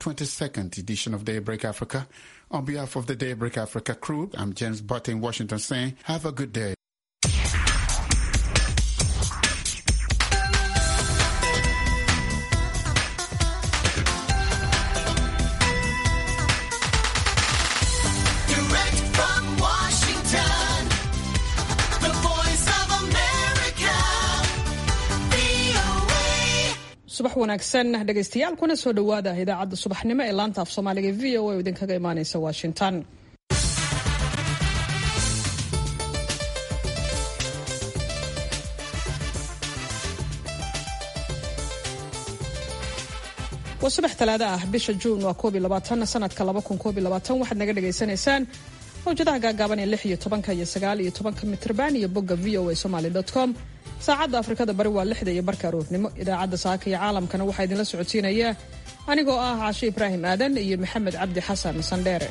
22nd edition of Daybreak Africa. On behalf of the Daybreak Africa crew, I'm James Butt in Washington saying, have a good day. Direct from Washington, the voice of America, VOA. subax wanaagsan dhegaystayaal kuna soo dhowaada idaacadda subaxnimo ee laanta af soomaaliga e v o a oo idinkaga imaaneysa washington waa subax talaado ah bisha juun waa koob iyo labaatan sanadka laba kun koob iyo labaatan waxaad naga dhagaysanaysaan mawjadaha gaagaaban ee lix iyo tobanka iyo sagaal iyo tobanka mitrban iyo bogga v o a somaly com saacadda afrikada bari waa lixda iyo barka aroornimo idaacadda saaka iyo caalamkana waxaa idinla socodsiinaya anigoo ah caashe ibraahim aadan iyo maxamed cabdi xasan sandheere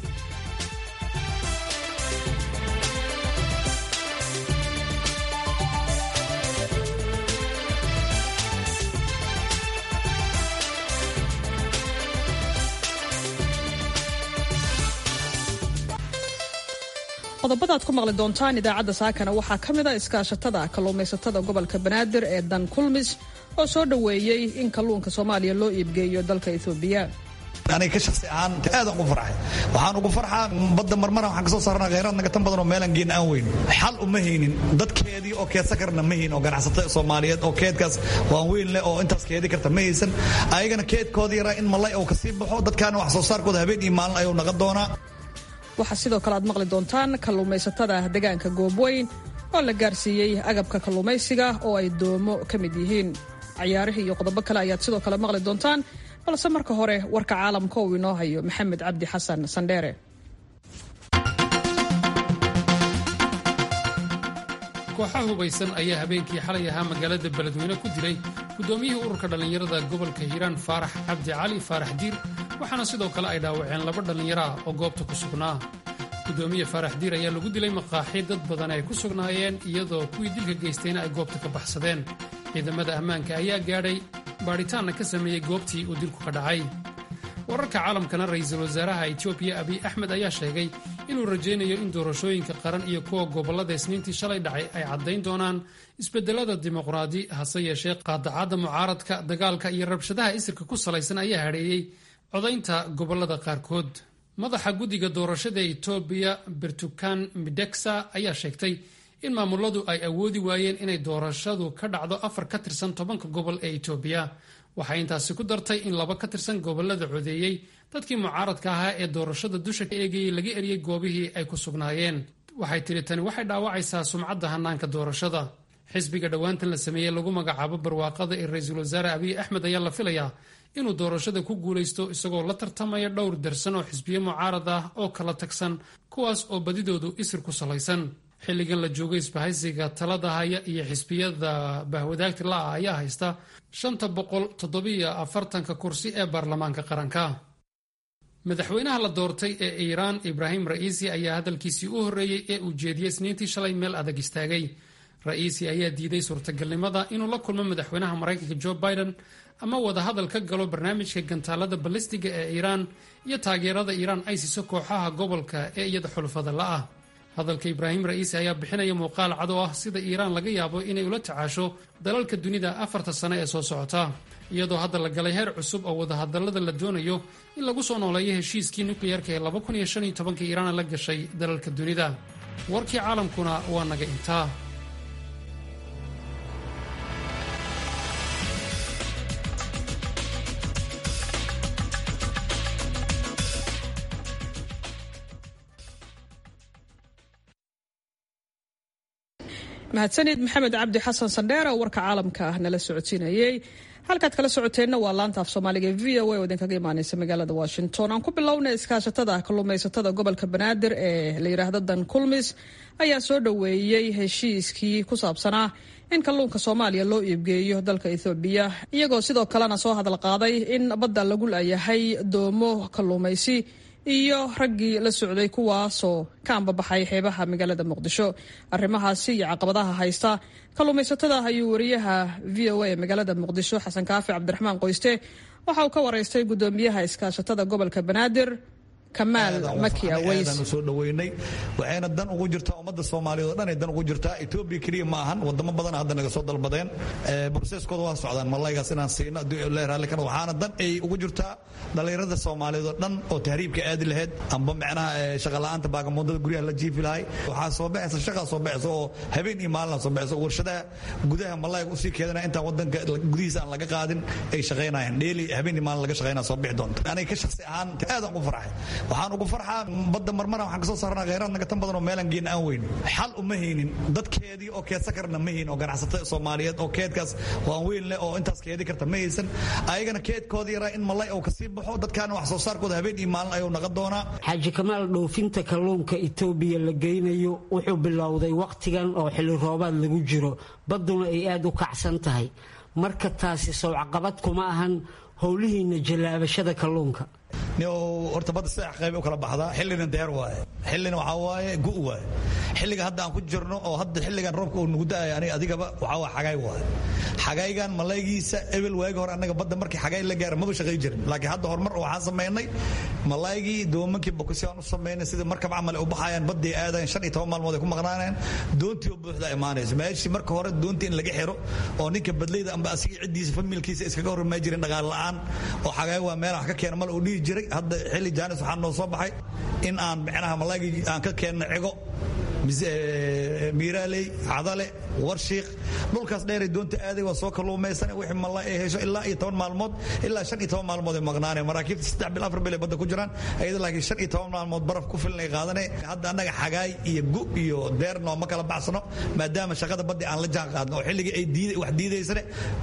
qodobada aad ku maqli doontaan idaacadda saakana waxaa ka mid a iskaashatada kalluumaysatada gobolka banaadir ee dan kulmis oo soo dhoweeyey in kalluunka soomaaliya loo iibgeeyo dalka ethoobiya aniga ka shaksi ahaan aad ugu farxay waxaan ugu farxaa badda marmara waxaan kasoo saarnaa kheyraad naga tan badan oo meelaan geen aan weyn xal uma haynin dadkeedii oo keedsan karna ma hayn oo ganacsatada soomaaliyeed oo keedkaas waan weyn leh oo intaas keedi karta ma haysan ayagana keedkoodii yaraa in malay uu kasii baxo dadkaana wax soo saarkooda habeen iyo maalin ayuu naga doonaa waxaa sidoo kale aad maqli doontaan kalluumaysatada deegaanka goobweyn oo la gaarsiiyey agabka kalluumaysiga oo ay doomo ka mid yihiin cayaarihii iyo qodobo kale ayaad sidoo kale maqli doontaan balse marka hore warka caalamka uu inoo hayo maxamed cabdi xasan sandheere kooxaha hubaysan ayaa habeenkii xalay ahaa magaalada beledweyne ku dilay guddoomiyihii ururka dhallinyarada gobolka hiiraan faarax cabdi cali faarax diir waxaana sidoo kale ay dhaawaceen laba dhallinyaro ah oo goobta ku sugnaa guddoomiye faarax diir ayaa lagu dilay maqaaxi dad badan ay ku sugnaayeen iyadoo kuwii dilka geystayna ay goobta ka baxsadeen ciidamada ammaanka ayaa gaadhay baadhitaanna ka sameeyey goobtii uu dilku ka dhacay wararka caalamkana ra'iisul wasaaraha etoobiya abiy axmed ayaa sheegay inuu rajaynayo in doorashooyinka qaran iyo kuwa gobollada isniintii shalay dhacay ay caddayn doonaan isbedelada dimuqraadi hase yeeshee qaadacadda mucaaradka dagaalka iyo rabshadaha isirka ku salaysan ayaa hadheeyey codaynta gobollada qaarkood madaxa guddiga doorashada etoobiya bertukan mideksa ayaa sheegtay in maamuladu ay awoodi waayeen inay doorashadu ka dhacdo afar ka tirsan tobanka gobol ee etoobiya waxay intaasi ku dartay in laba ka tirsan gobollada codeeyey dadkii mucaaradka ahaa ee doorashada dusha ka eegayey laga eriyey goobihii ay ku sugnaayeen waxay tidhi tani waxay dhaawacaysaa sumcadda hannaanka doorashada xisbiga dhowaantan la sameeyey lagu magacaabo barwaaqada ee ra-iisul wasaare abiy axmed ayaa la filayaa inuu doorashada ku guulaysto isagoo la tartamaya dhowr darsan oo xisbiyo mucaarad ah oo kala tagsan kuwaas oo badidoodu isir ku salaysan xilligan la joogo isbahaysiga talada haya iyo xisbiyada bahwadaagta la-ah ayaa haysta shanta boqol toddobiyo afartanka kursi ee baarlamaanka qaranka madaxweynaha la doortay ee iiraan ibraahim ra'iisi ayaa hadalkiisii u horreeyey ee uu jeediyey isniintii shalay meel adag istaagay ra'iisi ayaa diiday suurtagalnimada inuu la kulmo madaxweynaha maraykanka jo biden ama wadahadal ka galo barnaamijka gantaalada balistiga ee iiraan iyo taageerada iiraan ay siiso kooxaha gobolka ee iyada xulufada la'ah hadalka ibraahim ra'iisi ayaa bixinaya muuqaal cad oo ah sida iiraan laga yaabo inay ula tacaasho dalalka dunida afarta sane ee soo socota iyadoo hadda la galay heer cusub oo wadahadallada la doonayo in lagu soo nooleeyo heshiiskii nukliyeerka ee iiraan la gashay dalalka dunida warkii caalamkuna waa naga intaa mahadsanid maxamed cabdi xasan sandheere oo warka caalamka ah nala socodsiinayey halkaad kala socoteenna waa laanta af soomaaliga v o a oo idinkaga imaaneysa magaalada washington aan ku bilowna iskaashatada kalluumaysatada gobolka banaadir ee la yidhaahdo dan kulmis ayaa soo dhoweeyey heshiiskii ku saabsanaa in kalluunka soomaaliya loo iibgeeyo dalka ethoobiya iyagoo sidoo kalena soo hadal qaaday in badda lagu laayahay doomo kalluumaysi iyo raggii la socday kuwaasoo ka ambabaxay xeebaha magaalada muqdisho arrimahaasi iyo caqabadaha haysta kalluumaysatada ayuu wariyaha v o a magaalada muqdisho xasan kaafi cabdiraxmaan qoyste waxa uu ka waraystay gudoomiyaha iskaashatada gobolka banaadir kamaal maki aweys soo dhaweynay waxayna dan ugu jirtaa ummadda soomaaliyeed oo dhan ay dan ugu jirtaa etoobiya keliya ma ahan wadamo badan hadda naga soo dalbadeen broseeskooda waa socdaan malaygaas inaan siino raalli kana waxaana dan ay ugu jirtaa dhallinyarada soomaaliyeed oo dhan oo tahriibka aadi lahayd amba macnaha shaqala'aanta baagamoodada guryaha la jiifi lahay waxaa soo baxaysa shaqaa soo baxaysa oo habeen iyo maalina soo baxaysa warshadaha gudaha malayga usii keedana intaan wadanka gudihiisa aan laga qaadin ay shaqaynayaan dheeli habeen iyo maalin laga shaqaynaya soo bixi doonta aniga ka shaqsi ahaan aadaan ugu farxay waxaan ugu farxaa badda marmara waxaan kasoo saarnaa kheyraad naga tan badan oo meelan geena aan weyn xal uma haynin dadkeedii oo keedsan karna ma haynin oo ganacsatada soomaaliyeed oo keedkaas waan weyn leh oo intaas keedi karta ma haysan ayagana keedkooda yaraa in malay oo kasii baxo dadkaana wax soo saarkooda habeen iyo maalin ayuu naqon doonaa xaaji kamaal dhoofinta kalluunka etoobiya la geynayo wuxuu bilowday wakhtigan oo xilli roobaad lagu jiro badduna ay aad u kacsan tahay marka taasi sowcaqabad kuma ahan howlihiina jallaabashada kalluunka horta badda saddex qayb u kala baxdaa xillina deer waaye xillina waxaa waaye gu waaye xilliga hadda aan ku jirno oo hadda xilligan roobka uu nugu da'aya aniga adigaba waxaa waa xagaay waaye xagaygan malaygiisa ebel waagi hore annaga badda markii xagay la gaara maba shaqay jirin laakiin hadda horumar waxaan samaynay malaygii doomankii bokosi aan u samaynay sida markab camal ay u baxayaan baddii aadayan shan iyo toban maalmood ay ku maqnaanayaan doontii oo buuxda imaanaysa meeshii marka hore doontii in laga xiro oo ninka badlayda amba asiga ciddiisa familkiisa iskaga hormay jirin dhaqaal la'aan oo xagaay waa meel wax ka keena mal uu dhihi jiray hadda xilli jaanis waxaa noo soo baxay in aan micnaha malaygii aan ka keenno cigo miiraaley cadale warshiiq dhulkaas dheeray doonta aaday waa soo kalluumaysan wixii malay ay hesho ilaa iyo toban maalmood ilaa shan iyo toban maalmood ay maqnaaneen maraakiibta saddex bil afar bil ay badda ku jiraan ayada laakiin shan iyo toban maalmood baraf ku filan ay qaadaneen hadda annaga xagaay iyo gu iyo deerno ma kala baxsano maadaama shaqada baddi aan la jaan qaadno oo xilligii ay diid wax diidaysane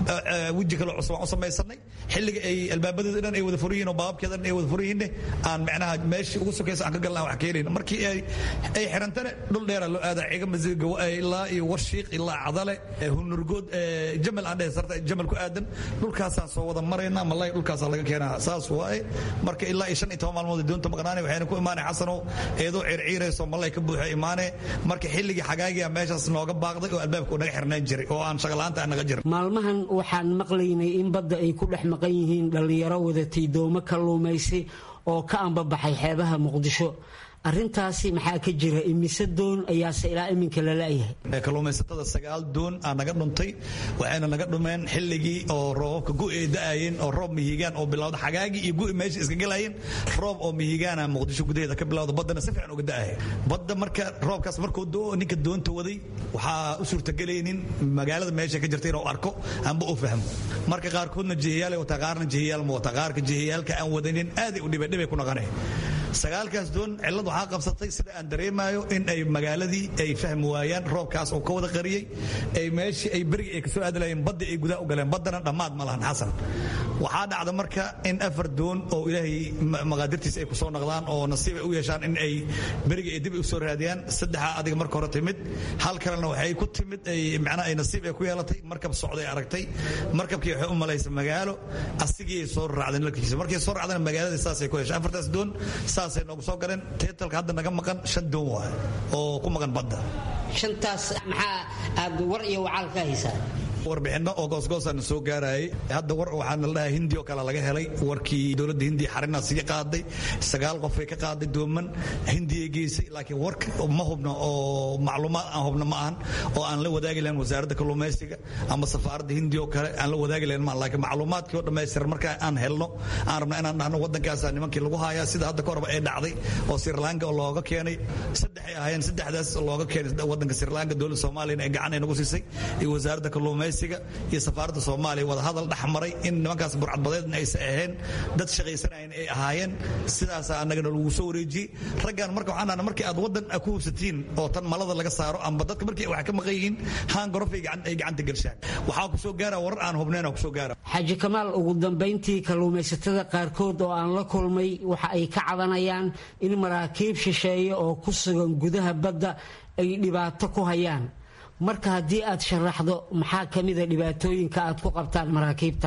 weji kale cusub aan u samaysanay xilliga ay albaabadeeda dhan ay wada furiyiin oo baababkeeda dhan ay wada furiyiinne aan micnaha meeshii ugu sokaysa aan ka galna wax ka helayn markii ay ay xirantane dhul dheera loo aadaa ciga masiga ilaa iyo warshiiq ilaa cadale hunurgood jamal aan dhehsarta jamal ku aadan dhulkaasaan soo wada maraynaa malay dhulkaasaa laga keenaa saas waaye marka ilaa iyo shan iyo toban maalmood doonta maqnaanay waxayna ku imaanay xasanow eedoo circiirayso malay ka buuxa imaanee marka xilligii xagaagiya meeshaas nooga baaqday oo albaabka uu naga xirnaan jiray oo aan shaqalaanta aan naga jirin maalmahan waxaan maqlaynay in badda ay ku dhex maqan yihiin dhallinyaro wadatay doomo kalluumaysi oo ka ambabaxay xeebaha muqdisho arintaasi maxaa ka jira imise doon ayaase ilaa iminka lalayahay kalluumaysatada sagaal doon aa naga dhuntay waxayna naga dhumeen xilligii oo roobabka gu'i ay da'ayeen oo roob mihigaan oo bilowda xagaagii iyo gu'i meesha iska galayeen roob oo mihigaana muqdisho gudaheeda ka bilowda baddana si fiican uga da'aya badda marka roobkaas markuu doo ninka doonta waday waxaa u suurtagelaynin magaalada meesha ka jirta inuu arko amba u fahmo marka qaarkoodna jihiyaal wataa qaarna jihiyaal ma wata qaarka jihiyaalka aan wadanin aaday u dhibay dhibay ku naqanay sagaalkaas doon cillad waxaa qabsatay sida aan dareemayo in ay magaaladii ay fahmi waayaan roobkaas oo ka wada qariyey ay meeshii ay berigi ay kasoo aadilayeen baddi ay gudaha u galeen baddana dhammaad ma lahan xasan waxaa dhacda marka in afar doon oo ilaahay maqaadirtiisa ay kusoo naqdaan oo nasiib ay u yeeshaan in ay berigi ay dib u soo raadiyaan saddexaa adiga marka hore timid hal kalena waxay ku timid ay macnaha ay nasiib ay ku yeelatay markab socday aragtay markabkii waxay u malaysa magaalo asigii ay soo raacdeen larkiisa markay soo raacdeen magaaladii saasay ku yeeshay afartaas doon saasay noogu soo galeen teetalka hadda naga maqan shan doon waay oo ku maqan badda shantaas maxaa aad war iyo wacaal ka haysaa warbixinno oo goosgoosana soo gaarayay hadda war waxaana la dhahaa hindi oo kale laga helay warkii dowladda hindiya xarina sii qaaday sagaal qofay ka qaaday dooman hindiyay geysay laakiin warka ma hubno oo macluumaad aan hubno ma ahan oo aan la wadaagi lahayn wasaaradda kalluumaysiga ama safaaradda hindiya oo kale aan la wadaagi lahayn maan laakiin macluumaadkii oo dhammaystiran marka aan helno aan rabno inaan dhahno waddankaasa nimankii lagu hayaa sida hadda ka horba ay dhacday oo sri lanka oo looga keenay saddex ay ahaayeen saddexdaas looga keenay waddanka sri lanka dowladda soomaaliyana ay gacan ay nagu siisay iyo wasaaradda kalluumaysiga iyo safaaradda soomaaliya wada hadal dhex maray in nimankaas burcadbadeedna aysan ahayn dad shaqaysanayan ay ahaayeen sidaasaa annagana lagu soo wareejiyey raggan marka waxaan dhahna markii aad waddan ku hubsatiin oo tan malada laga saaro amba dadka markii wax ka maqan yihiin haan gorofay ay gacanta gelshaan waxaa ku soo gaara warar aan hubnayn ku soo gaara xaaji kamaal ugu dambayntii kalluumaysatada qaarkood oo aan la kulmay waxa ay ka cabanayaan in maraakiib shisheeye oo ku sugan gudaha badda ay dhibaato ku hayaan marka haddii aad sharaxdo maxaa ka mida dhibaatooyinka aad ku qabtaan maraakiibtaas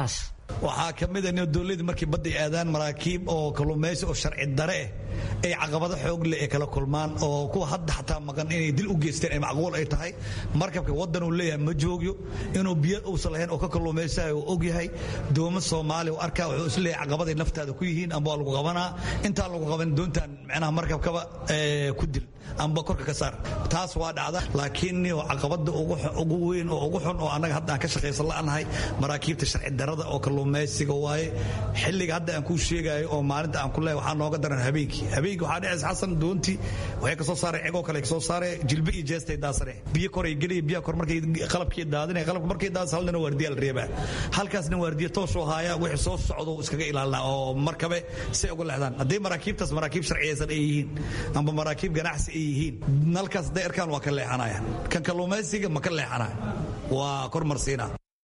waxaa ka mid a in dowladii markii badda ay aadaan maraakiib oo kalluumaysi oo sharci dare ah ay caqabado xoog leh ay kala kulmaan oo kuwa hadda xataa maqan inay dil u geysteen ay macquul ay tahay markabka waddan uu leeyahay ma joogyo inuu biyo uusan lahayn oo ka kalluumaysayo uu og yahay doomo soomaaliya uu arkaa wuxuu is leeyahay caqabaday naftaada ku yihiin amba waa lagu qabanaa intaan lagu qaban doontaan macnaha markabkaba ku dil amba korka ka saar taas waa dhacda laakiin caqabada ugu weyn oo ugu xun oo annaga hadda aan ka shaqaysan la'anahay maraakiibta sharci darada oo kalluumaysiga waaye xilliga hadda aan kuu sheegayo oo maalinta aan ku leeyahay waxaa nooga daran habeenkii habeenkii waxaa dhacaysa xasan doontii waxay ka soo saareen cegoo kale ka soo saareen jilbe iyo jeestay daasare biyo koray gelaya biyaha kor markay qalabkii daadinaya qalabka markay daadis hal nina waardiya la reebaa halkaasna waardiya toosoo haaya wixii soo socdo iskaga ilaalina oo markabe say uga leexdaan haddii maraakiibtaas maraakiib sharciyaysan ay yihiin amba maraakiib ganacsi ay yihiin nalkaas hadday arkaan waa ka leexanaya kan kalluumaysiga ma ka leexanaya waa kormarsiina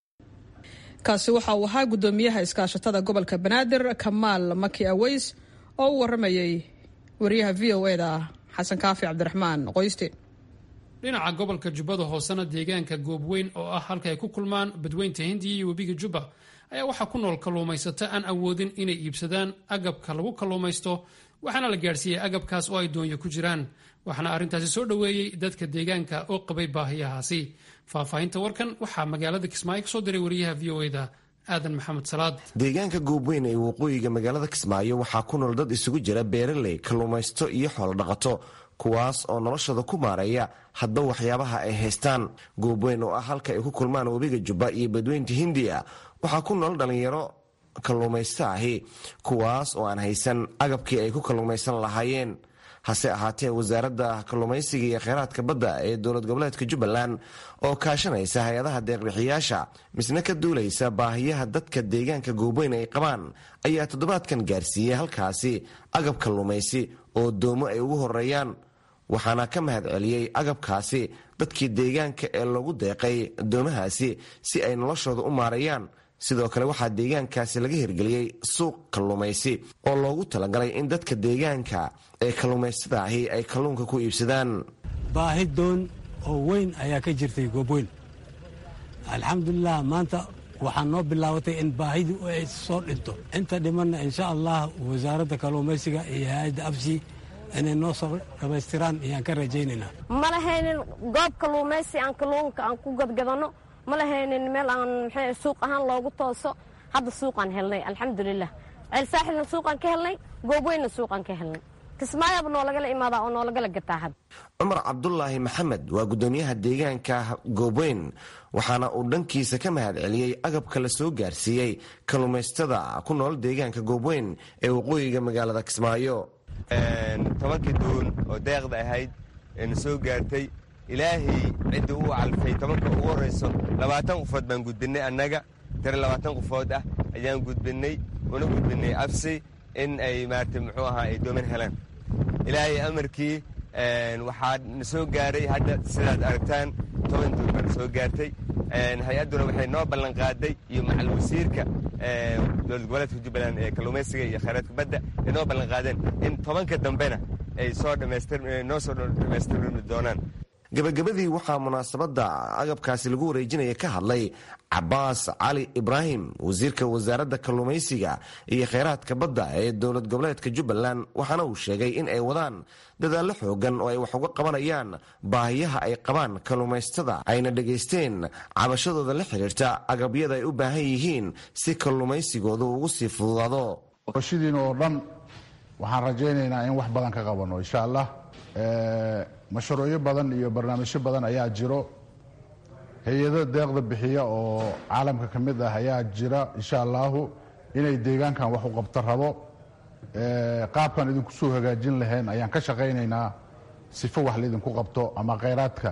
kaasi waxa uu ahaa guddoomiyaha iskaashatada gobolka banaadir kamaal maki aweys oo u waramayey wariyaha v o e da xasan kaafi cabdiraxmaan qoyste dhinaca gobolka jubbada hoosena deegaanka goobweyn oo ah halka ay ku kulmaan badweynta hindiya iyo webiga jubba ayaa waxaa ku nool kalluumaysato aan awoodin inay iibsadaan agabka lagu kalluumaysto waxaana la gaadhsiiyey agabkaas oo ay doonyo ku jiraan waxaana arrintaasi soo dhoweeyey dadka deegaanka oo qabay baahiyahaasi faahfaahinta warkan waxaa magaalada kismaayo ka soo diray wariyaha v o e da aadan maxamed salaad deegaanka goobweyn ee waqooyiga magaalada kismaayo waxaa ku nool dad isugu jira beeraley kalluumaysto iyo xoolodhaqato kuwaas oo noloshooda ku maareeya hadba waxyaabaha ay haystaan goobweyn oo ah halka ay ku kulmaan webiga jubba iyo badweynta hindiya waxaa ku nool dhallinyaro kalluumaysto ahi kuwaas oo aan haysan agabkii ay ku kalluumaysan lahaayeen hase ahaatee wasaaradda kalluumaysiga iyo kheyraadka badda ee dowlad goboleedka jubbaland oo kaashanaysa hay-adaha deeqbixiyaasha misna ka duulaysa baahiyaha dadka deegaanka goobweyn ay qabaan ayaa toddobaadkan gaarsiiyey halkaasi agab kalluumaysi oo doomo ay ugu horeeyaan waxaana ka mahad celiyey agabkaasi dadkii deegaanka ee loogu deeqay doomahaasi si ay noloshooda u maareeyaan sidoo kale waxaa deegaankaasi laga hirgeliyey suuq kalluumaysi oo loogu talagalay in dadka deegaanka ee kalluumaystada ahi ay kalluunka ku iibsadaan baahi doon oo weyn ayaa ka jirtay goobweyn alxamdulilah maanta waxaa noo bilaabatay in baahidu ay soo dhinto inta dhimanna insha allah wasaaradda kalluumaysiga iyo hay-adda afsi inay noo soo dhammaystiraan ayaan ka rajaynaynaa ma lahaynin goob kalluumaysi aan kalluunka aan ku gadgadanno ma lahaynin meel aan mxuu suuq ahaan loogu tooso hadda suuqaan helnay alxamdulilah ceelsaaxilna suuqaan ka helnay goobweynna suuqaan ka helnay kismaayaba noolagala imaadaa oo noolagala gataa had cumar cabdulaahi maxamed waa guddoomiyaha deegaanka goobweyn waxaana uu dhankiisa ka mahad celiyey agabka la soo gaarsiiyey kalluumaystada ku nool deegaanka goobweyn ee waqooyiga magaalada kismaayo tobankii duun oo deeqda ahayd eena soo gaartay ilaahay cidda uu calfay tobanka ugu horrayso labaatan qofood baan gudbinnay annaga tare labaatan qofood ah ayaan gudbinnay una gudbinnay absi in ay maarata muxuu ahaa ay dooman helaan ilaahay amarkii waxaa na soo gaaray hadda sidaad aragtaan toban duun baa na soo gaartay hay-adduna waxay noo ballanqaaday iyo macal wasiirka dowlad goboleedka jubbaland ee kalluumaysiga iyo khayraadka badda ay noo ballanqaadeen in tobanka dambena ay soo dhammaystirnoo soo dhammaystirmi doonaan gabagabadii waxaa munaasabadda agabkaasi lagu wareejinaya ka hadlay cabaas cali ibraahim wasiirka wasaaradda kalluumaysiga iyo kheyraadka badda ee dowlad goboleedka jubbaland waxaana uu sheegay in ay wadaan dadaallo xoogan oo ay wax uga qabanayaan baahiyaha ay qabaan kalluumaystada ayna dhegaysteen cabashadooda la xidhiirta agabyada ay u baahan yihiin si kalluumaysigoodu ugu sii fududaado shidiin oo dhan waxaan rajaynaynaa in wax badan ka qabano insha allah mashruucyo badan iyo barnaamijyo badan ayaa jiro hay-ado deeqda bixiya oo caalamka ka mid ah ayaa jira insha allahu inay deegaankan wax u qabto rabo qaabkan idinku soo hagaajin lahayn ayaan ka shaqaynaynaa sifo wax laydinku qabto ama khayraadka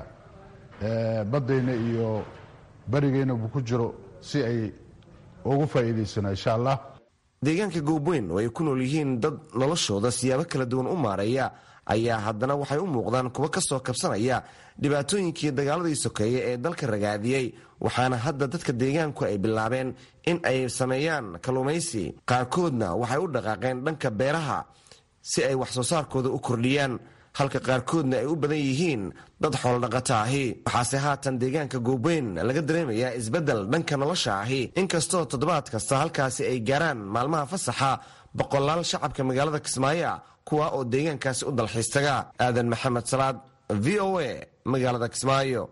baddayna iyo berigeynaba ku jiro si ay ugu faa'iidaysano insha allah deegaanka goobweyn oo ay ku nool yihiin dad noloshooda siyaabo kala duwan u maareeya ayaa haddana waxay u muuqdaan kuwa ka soo kabsanaya dhibaatooyinkii dagaaladii sokeeye ee dalka ragaadiyey waxaana hadda dadka deegaanku ay bilaabeen in ay sameeyaan kalluumaysi qaarkoodna waxay u dhaqaaqeen dhanka beeraha si ay wax soo saarkooda u kordhiyaan halka qaarkoodna ay u badan yihiin dad xoolodhaqata ahi waxaase haatan deegaanka goobweyn laga dareemayaa isbeddel dhanka nolosha ahi inkastoo toddobaad kasta halkaasi ay gaaraan maalmaha fasaxa boqolaal shacabka magaalada kismaayo ah kuwa oo deegaankaasi u dalxiistaga aadan maxamed salaad v o a magaalada kismaayo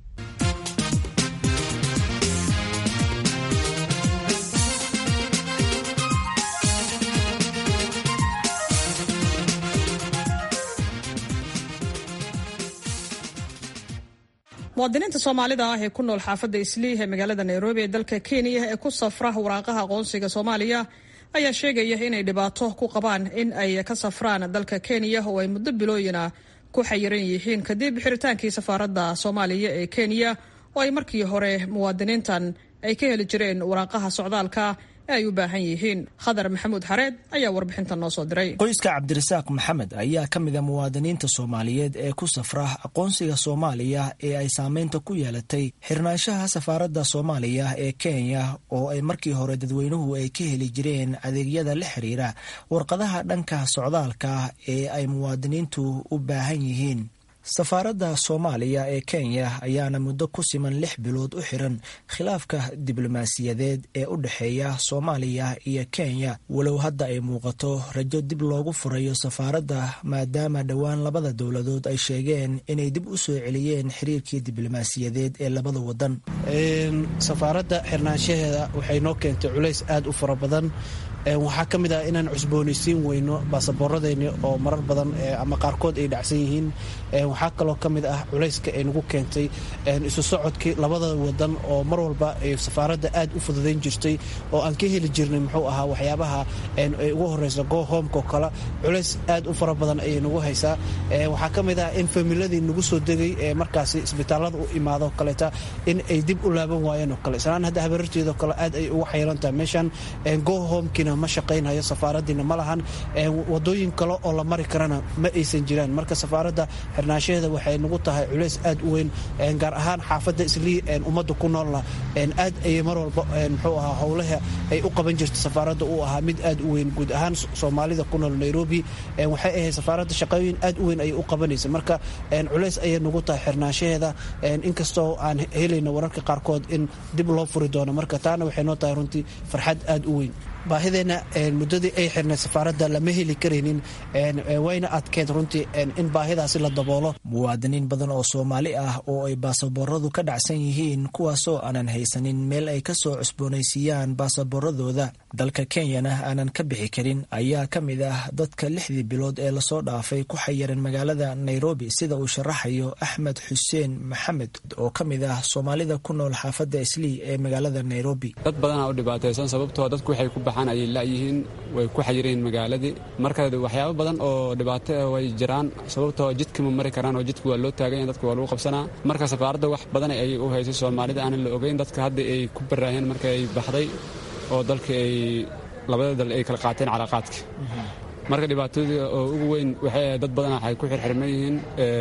muwaadiniinta soomaalida ah ee ku nool xaafadda isliih ee magaalada nairobi ee dalka kenya ee ku safra waraaqaha aqoonsiga soomaaliya ayaa sheegaya inay dhibaato ku qabaan in ay ka safraan dalka kenya oo ay muddo bilooyina ku xayiran yihiin kadib xiritaankii safaaradda soomaaliya ee kenya oo ay markii hore muwaadiniintan ay ka heli jireen waraaqaha socdaalka ee ay u baahan yihiin khadar maxamuud xareed ayaa warbixintan noo soo diray qoyska cabdirasaaq maxamed ayaa ka mid a muwaadiniinta soomaaliyeed ee ku safra aqoonsiga soomaaliya ee ay saameynta ku yeelatay xirnaanshaha safaaradda soomaaliya ee kenya oo ay markii hore dadweynuhu ay ka heli jireen adeegyada la xiriira warqadaha dhanka socdaalka ee ay muwaadiniintu u baahan yihiin safaaradda soomaaliya ee kenya ayaana muddo ku siman lix bilood u xiran khilaafka diblomaasiyadeed ee u dhexeeya soomaaliya iyo kenya walow hadda ay muuqato rajo dib loogu furayo safaaradda maadaama dhowaan labada dowladood ay sheegeen inay dib u soo celiyeen xiriirkii diblomaasiyadeed ee labada wadan safaaradda xirnaanshaheeda waxay noo keentay culays aad u fara badan waxaa ka mid ah inaan cusboonaysiin weyno baasaboorradeenni oo marar badan ama qaarkood ay dhacsan yihiin waxaa kaloo ka mid ah culayska ay nagu keentay isu socodkii labada wadan oo mar walba safaaradda aad u fududayn jirtay oo aan ka heli jirnay muxuu ahaa waxyaabaha ay ugu horeysa go homeko kale culays aad u fara badan ayay nagu haysaa waxaa ka mid ah in familadii nagu soo degay ee markaasi isbitaallada u imaado kaleeta in ay dib u laaban waayeen oo kale islaan hadda habararteedoo kale aad ay ugu xayirantahay meeshan go homekina ma shaqaynhayo safaaradiina ma lahan wadooyin kale oo la mari karana ma aysan jiraan marka safaaradda xirnaanshaheeda waxay nagu tahay culays aad u weyn gaar ahaan xaafadda islii ummadda ku noolna aad ayay mar walba muxuu ahaa howlaha ay u qaban jirta safaaradda uu ahaa mid aad u weyn guud ahaan soomaalida ku nool nairobi waxay ahayd safaaradda shaqooyin aad u weyn ayay u qabanaysa marka culays ayay nagu tahay xirnaanshaheeda inkastoo aan helayno wararka qaarkood in dib loo furi doono marka taana waxay noo tahay runtii farxad aad u weyn baahideenna muddadii ay xirnay safaaradda lama heli karaynin wayna adkeed runtii in baahidaasi la daboolo muwaadiniin badan oo soomaali ah oo ay baasabooradu ka dhacsan yihiin kuwaasoo aanan haysanin meel ay ka soo cusboonaysiiyaan baasaboorradooda dalka kenyana aanan ka bixi karin ayaa ka mid ah dadka lixdii bilood ee lasoo dhaafay ku xayiran magaalada nairobi sida uu sharaxayo axmed xuseen maxamed oo ka mid ah soomaalida ku nool xaafadda islii ee magaalada nairobi dad badanaa u dhibaataysan sababtoo dadku waxay ku baxaan ayay la'yihiin way ku xayireen magaaladii marka waxyaabo badan oo dhibaato ah way jiraan sababtoo jidka ma mari karaan oo jidka waa loo taaganya dadka waa lagu qabsanaa marka safaaradda wax badan ayay u haysay soomaalida aanan la ogeyn dadka hadda ay ku baraaheen marka ay baxday oo dalka ay labada dal ay kala qaateen calaaqaadka marka dhibaatadii oo ugu weyn waxay dad badan waxay ku xirxirman yihiin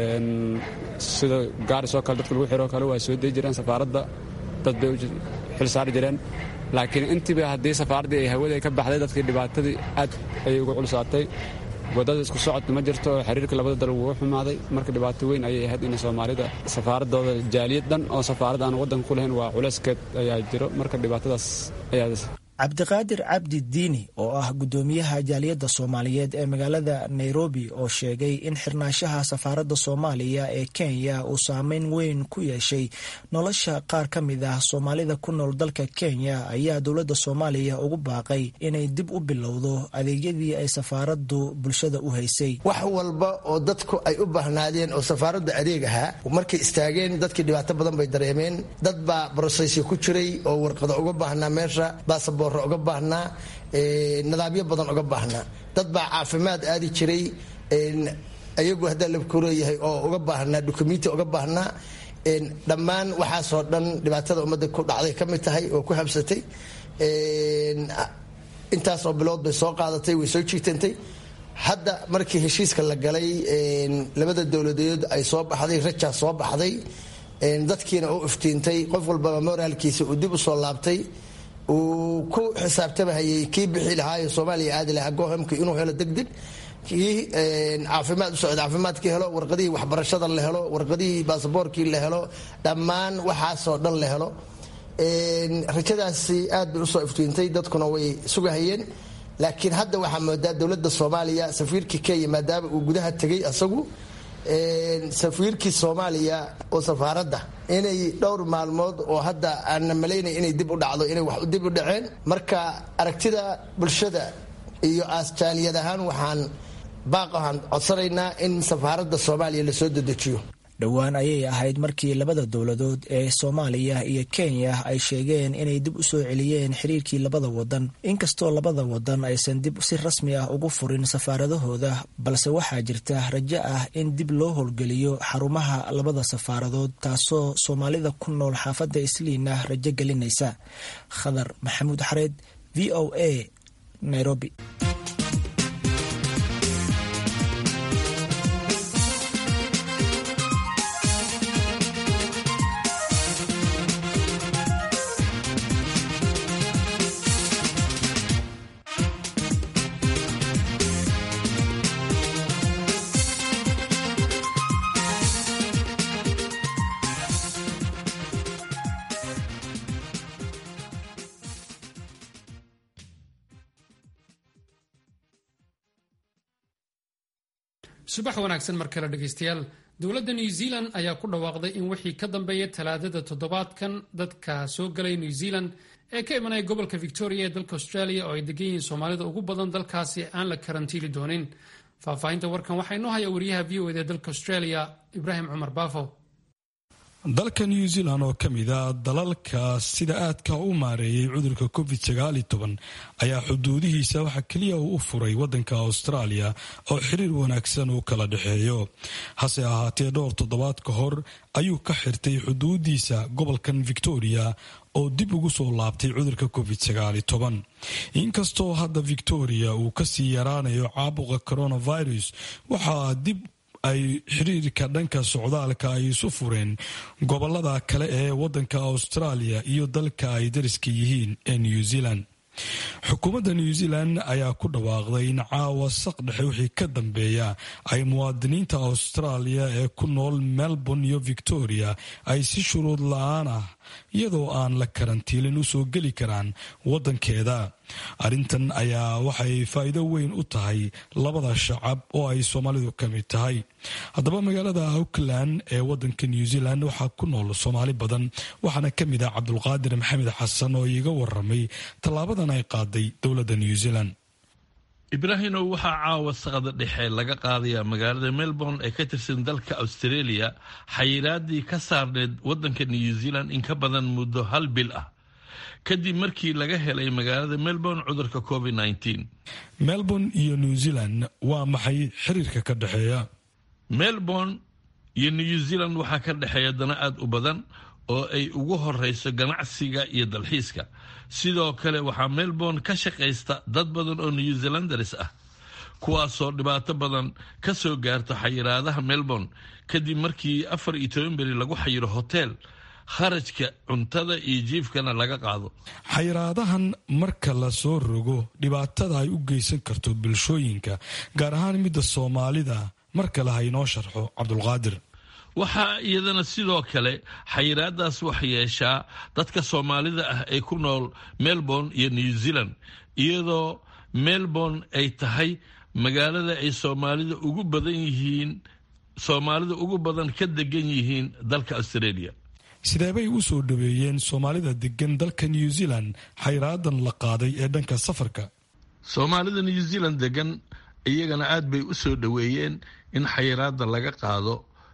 sida gaaris oo kale dadka lagu xiroo kale waa soo dei jireen safaaradda dad bay xil saari jireen laakiin intiiba haddii safaaraddii ay hawada ka baxday dadkii dhibaatadii aad ayay uga culsaatay wadada isku socodka ma jirto oo xiriirka labada dal wuu xumaaday marka dhibaato weyn ayay ahayd in soomaalida safaaradooda jaaliyad dhan oo safaarad aan waddanka ku lahayn waa culayskeed ayaa jiro marka dhibaatadaas ayaa cabdiqaadir cabdi diini oo ah guddoomiyaha jaaliyadda soomaaliyeed ee magaalada nairobi oo sheegay in xirnaanshaha safaaradda soomaaliya ee kenya uu saameyn weyn ku yeeshay nolosha qaar ka mid ah soomaalida ku nool dalka kenya ayaa dowladda soomaaliya ugu baaqay inay dib u bilowdo adeegyadii ay safaaraddu bulshada u haysay wax walba oo dadku ay u baahnaadeen oo safaaradda adeeg ahaa markay istaageen dadkii dhibaato badan bay dareemeen dad baa brosesyo ku jiray oo warqado uga baahnaa meesha basaboor uga baahnaa nidaamyo badan uga baahnaa dad baa caafimaad aadi jiray ayagu haddaa labkuleeyahay oo uga baahnaa dukumenti uga baahnaa dhammaan waxaasoo dhan dhibaatada ummadda ku dhacday ka mid tahay oo ku habsatay intaasoo bilood bay soo qaadatay way soo jiigtantay hadda markii heshiiska la galay labada dowladeed ay soo baxday rajaa soo baxday dadkiina u iftiintay qof walbaba moraalkiisa uu dib u soo laabtay uu ku xisaabtamahayay kii bixi lahaayo soomaaliya aadi lahaa gohamka inuu helo degdeg kii caafimaad u socda caafimaadkii helo warqadihii waxbarashada la helo warqadihii baasaboorkii la helo dhammaan waxaasoo dhan la helo rajadaasi aad bay usoo iftiintay dadkuna way sugahayeen laakiin hadda waxaa moodaa dowladda soomaaliya safiirkii kenya maadaama uu gudaha tegay asagu safiirkii soomaaliya oo safaaradda inay dhowr maalmood oo hadda aanna malaynay inay dib u dhacdo inay wax dib u dhaceen marka aragtida bulshada iyo aastaaliyad ahaan waxaan baaqahan codsanaynaa in safaaradda soomaaliya lasoo dedejiyo dhowaan ayay ahayd markii labada dowladood ee soomaaliya iyo kenya ay sheegeen inay dib u soo celiyeen xiriirkii labada wadan inkastoo labada wadan aysan dib si rasmi ah ugu furin safaaradahooda balse waxaa jirta rajo ah in dib loo howlgeliyo xarumaha labada safaaradood taasoo soomaalida ku nool xaafadda isliina rajo gelinaysa khadar maxamuud xareed v o a nairobi subax wanaagsan mar kale dhegaystayaal dowladda new zealand ayaa ku dhawaaqday in wixii ka dambeeya talaadada toddobaadkan dadka soo galay new zealand ee ka imanaya gobolka victoria ee dalka australia oo ay degan yihiin soomaalida ugu badan dalkaasi aan la karantiili doonin faahfaahinta warkan waxaa inoo haya wariyaha v o ed ee dalka australia ibraahim cumar baafo dalka new zealand oo ka mid a dalalka sida aadka u maareeyay cudurka covid ayaa xuduudihiisa waxa keliya uu u furay wadanka australia oo xiriir wanaagsan uu kala dhexeeyo hase ahaatee dhowr toddobaad ka hor ayuu ka xirtay xuduudiisa gobolkan victoria oo dib ugu soo laabtay cudurka covid inkastoo hadda victoria uu kasii yaraanayo caabuqa coronavirus waxaa dib ay xiriirka dhanka socdaalka ay isu fureen gobolada kale ee wadanka australia iyo dalka ay dariska yihiin ee new zealand xukuumadda new zealand ayaa ku dhawaaqday in caawa saq dhexe wixii ka dambeeya ay muwaadiniinta australia ee ku nool melbourne iyo victoria ay si shuruud la-aan ah iyadoo aan la karantiilin usoo geli karaan wadankeeda arrintan ayaa waxay faa'iido weyn u tahay labada shacab oo ay soomaalidu ka mid tahay haddaba magaalada auckland ee wadanka new zealand waxaa ku nool soomaali badan waxaana ka mid ah cabdulqaadir maxamed xasan oo iiga waramay tallaabadan ay qaaday dowladda new zealand ibraahimow waxaa caawa saqda dhexe laga qaadayaa magaalada melbourne ee ka tirsan dalka australia xayiraadii ka saarneed wadanka new zealand in ka badan muddo hal bil ah kadib markii laga helay magaalada melbourne cudurka covid melbourne iyo new zealand waa maxay xiriirka ka dhexeeya melbourne iyo new zealand waxaa ka dhexeeya dana aada u badan oo ay ugu horeyso ganacsiga iyo dalxiiska sidoo kale waxaa melbourne ka shaqaysta dad badan oo new zealanders ah kuwaasoo dhibaato badan ka soo gaarto xayiraadaha melbourne kadib markii afar iyo toban beri lagu xayiro hotel kharajka cuntada iyo jiifkana laga qaado xayiraadahan marka la soo rogo dhibaatada ay u geysan karto bulshooyinka gaar ahaan midda soomaalida mar kale ha inoo sharxo cabdulqaadir waxaa iyadana sidoo kale xayiraadaas wax yeeshaa dadka soomaalida ah ee ku nool melbourne iyo new zealand iyadoo melbourne ay tahay magaalada ay soomaalida ugu badan yihiin soomaalida ugu badan ka degan yihiin dalka australia sideebay u soo dhaweeyeen soomaalida degan dalka new zealand xayraadan la qaaday ee dhanka safarka soomaalida new zealand degan iyagana aad bay u soo dhaweeyeen in xayiraada laga qaado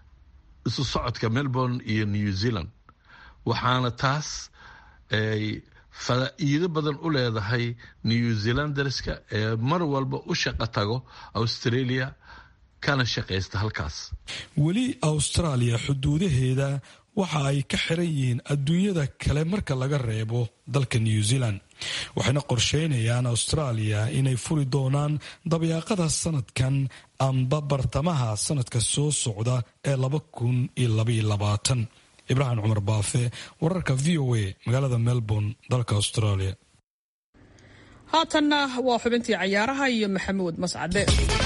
isu socodka melbourne iyo new zealand waxaana taas ay faa'iido badan u leedahay new zealanderska ee mar walba u shaqo tago australia kana shaqaysta halkaas weli australia xuduudaheeda waxa ay ka xiran yihiin adduunyada kale marka laga reebo dalka new zealand waxayna qorsheynayaan australia inay furi doonaan dabyaaqada sanadkan amba bartamaha sanadka soo socda ee laba kun iyo labaiyo labaatan ibraahim cumar baafe wararka v o a magaalada melbourne dalka australia haatanna waa xubintii cayaaraha iyo maxamuud mascade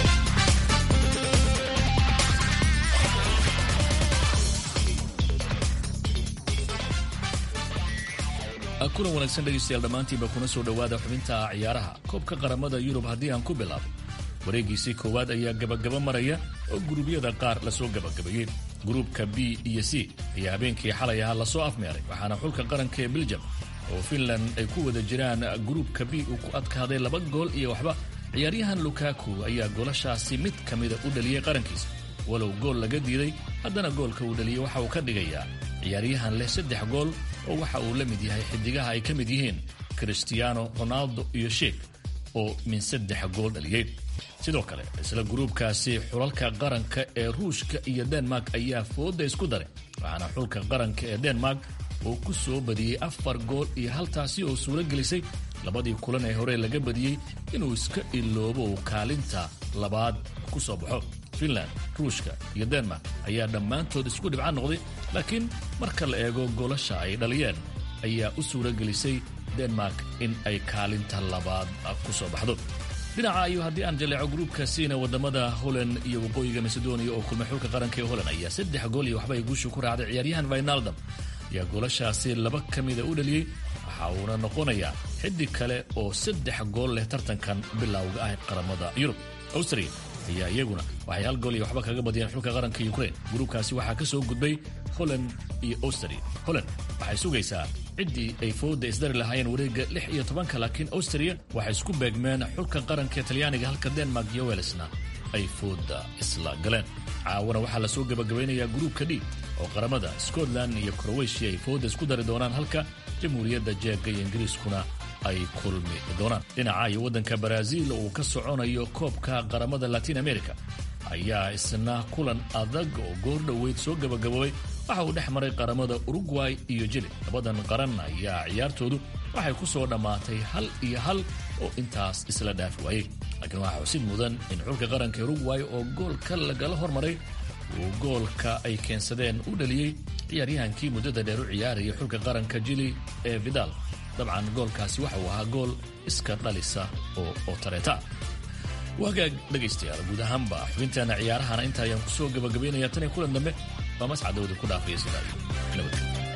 kulan wanaagsan dhegaystayaal dhammaantiinba kuna soo dhowaada xubinta ciyaaraha koobka qaramada yurub haddii aan ku bilaabo wareegiisii koowaad ayaa gabagaba maraya oo guruubyada qaar lasoo gabagabeeyey gruubka b iyo c ayaa habeenkii xalay ahaa lasoo afmeeray waxaana xulka qaranka ee beljam oo finland ay ku wada jiraan gruubka b uu ku adkaaday laba gool iyo waxba ciyaaryahan lukaku ayaa goolashaasi mid ka mida u dhaliyey qarankiisa walow gool laga diiday haddana goolka uu dhaliyey waxa uu ka dhigayaa ciyaaryahan leh saddex gool oo waxa uu la mid yahay xidigaha ay ka mid yihiin cristiano ronaldo iyo sheek oo min saddex gool dhaliyey sidoo kale isla gruubkaasi xulalka qaranka ee ruushka iyo denmark ayaa fooda isku daray waxaana xulka qaranka ee denmark uu ku soo badiyey afar gool iyo haltaasi oo suuro gelisay labadii kulan ee hore laga badiyey inuu iska iloobo uu kaalinta labaad ku soo baxo finland ruushka iyo denmark ayaa dhammaantood isku dhibca noqday laakiin marka la eego goolasha ay dhaliyeen ayaa u suuro gelisay denmark in ay kaalinta labaad ku soo baxdo dhinaca iyo haddii aan jaleeco gruubkaasiina wadamada holand iyo waqooyiga macedonia oo kulmay xulka qaranka ee holand ayaa saddex gool iyo waxba ay guusha ku raacday ciyaaryahan vinaldam ayaa goolashaasi laba ka mida u dhaliyey waxa uuna noqonayaa xidig kale oo saddex gool leh tartankan bilowga ah qaramada yurub austria ayaa iyaguna waxay hal gool iyo waxba kaga badiyeen xulka qaranka ukrain gruubkaasi waxaa ka soo gudbay holand iyo austria holand waxay sugaysaa ciddii ay fooda isdari lahaayeen wareegga lix iyo tobanka laakiin austria waxay isku beegmeen xulka qaranka talyaaniga halka denmark iyo welsna ay fooda isla galeen caawana waxaa lasoo gebagabaynayaa gruubka d oo qaramada scotland iyo crowetiya ay fooda isku dari doonaan halka jamhuuriyadda jeega iyo ingiriiskuna ay kulmi doonaan dhinaca iyo waddanka baraaziil uu ka soconayo koobka qaramada latin america ayaa isna kulan adag oo goor dhoweyd soo gabagaboobay waxa uu dhex maray qaramada urugway iyo jili labadan qaran ayaa ciyaartoodu waxay ku soo dhammaatay hal iyo hal oo intaas isla dhaafi waayey laakiin waxaa xusid mudan in xulka qaranka urugway oo goolka lagala hormaray uu goolka ay keensadeen u dhaliyey ciyaaryahankii muddada dheer u ciyaaraya xulka qaranka jili ee vidal dabcan goolkaasi waxa uu ahaa gool iska dhalisa oo oo tareeta wagaag dhegaystayaal guud ahaanba xubinteena ciyaarahana inta ayaan ku soo gabagabaynaya tan iyo kulan dambe waa mascadowda ku dhaafaya sidaa iyo nabad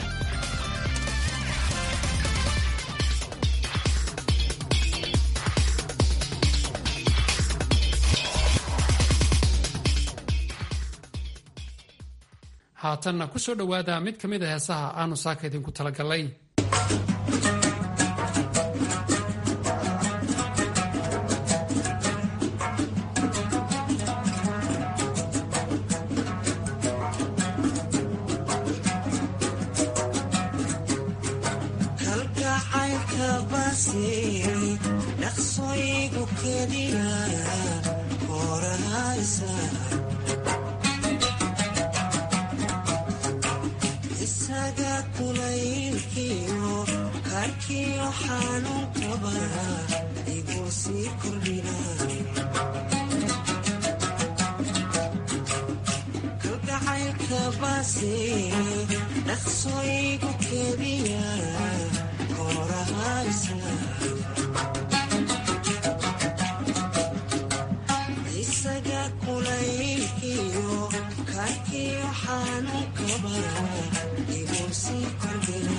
haatanna ku soo dhowaada mid ka mid a heesaha aanu saaka idinku talagalay kalgacaylka baasiyey dhaqsooyigu keliya horahaysa isaga kulaylkiyo karkiyo xanuunkaba igu sii kordhina kalgacaylka baasiyey dhaqsooyigu keliya horahaysa isaga kulaylkiyo karkiyo xanuunkaba igu sii kordhina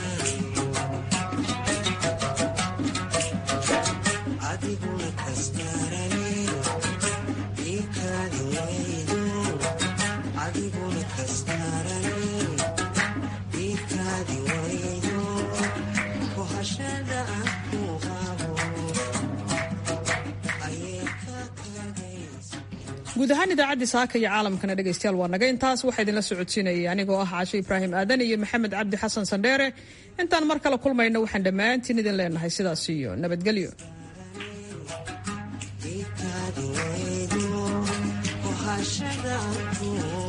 adiguna kastarane ikaadi waydo adiguna kastarane ikaadi waydo kohashada aan ku qabo ayay ka kadaysa guud ahaan idaacaddii saaka iyo caalamkana dhegaystayaal waa naga intaas waxaa idinla socodsiinayay anigoo ah caashe ibraahim aadan iyo maxamed cabdi xasan sandheere intaan mar kale kulmayno waxaan dhammaantiin idin leenahay sidaas iyo nabadgelyo ikaadi waydo kohashada aan ku